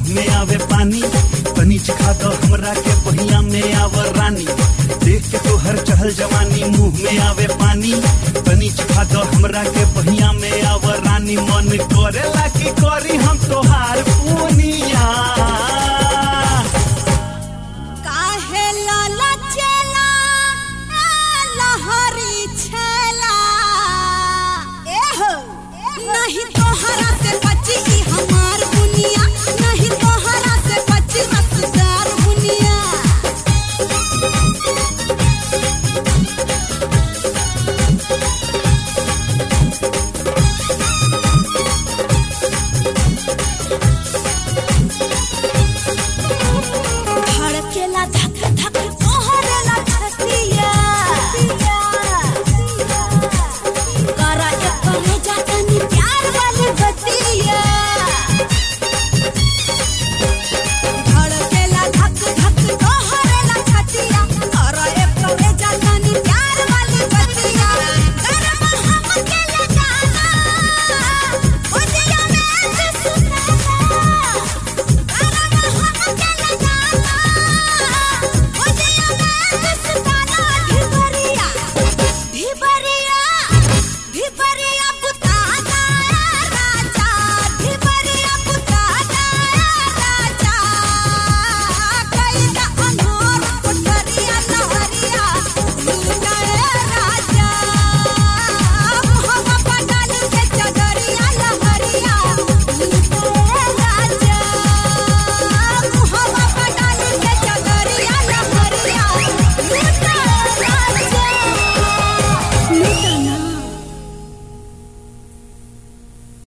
में आवे पानी तनी चिखा दो हमरा के पहिया में आवर रानी देख के तो हर चहल जवानी मुंह में आवे पानी तनी चिखा दो हमरा के पहिया में आवर रानी मन करेला की करी हम तोहार पूनिया काहे लाला चेला ए लहरी छेला एहो नहीं तोहरा से